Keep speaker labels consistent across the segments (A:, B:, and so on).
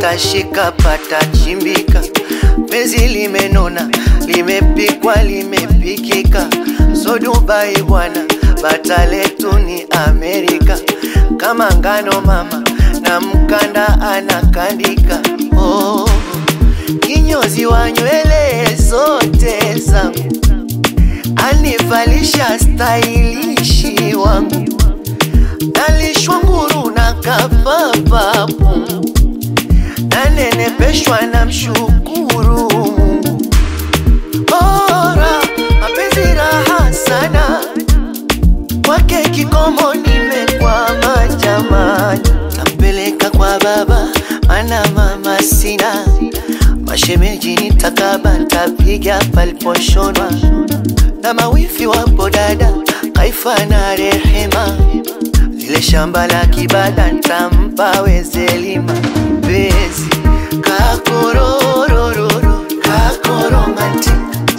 A: shikashika pata chimbika, penzi limenona, limepikwa, limepikika, so Dubai bwana, bata letu ni Amerika, kama ngano mama na mkanda anakandika, oh, kinyozi wa nywele zote zangu anivalisha stailishi wangu nalishwa nguru na kapapapu nanenepeshwa na mshukuru Mungu. Bora mapenzi raha sana kwake kikomo, nimekwama jamani, tampeleka kwa baba mana mama sina mashemeji, nitakaba ntapiga paliposhonwa na mawifi wapo dada Kaifa na Rehema, lile shamba la kibada ntampa Wezelima bezi kakororororo kakoromanti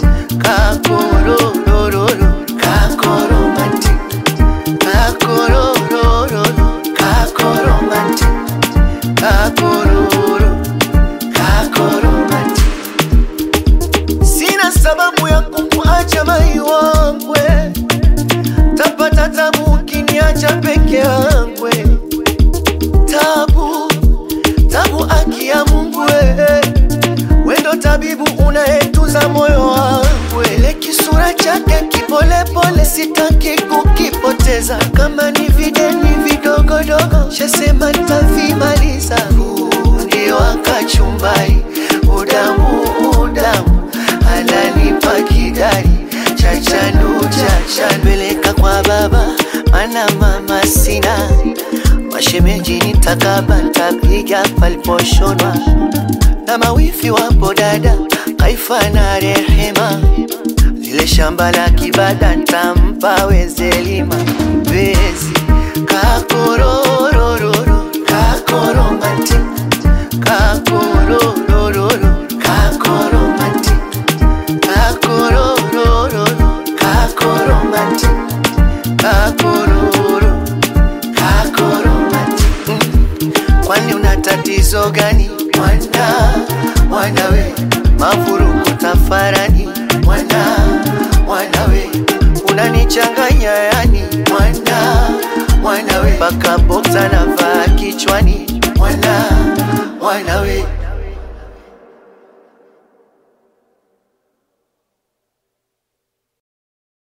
A: kakororororo kakoromanti kakororororo kakoromanti kakororo kakoromanti Sina sababu ya kukuacha mai wangwe, tapata tabu ukiniacha peke yangwe. Tabu tabu, aki ya Mungu we, wendo tabibu unayetuza moyo wangu. Ile kisura chake kipolepole, sitaki kukipoteza. Kama ni videni vidogodogo, shasema ntavimaliza. Fundi wa kachumbari, udamu udamu ananipa kidari chachanu chachanu, peleka kwa baba mana mama sina mashemeji, nitakaba ntapiga paliposhonwa na mawifi wapo dada Kaifa na Rehema, lile shamba la kibada ntampa Wezelima bezi kakororororo kakoromanti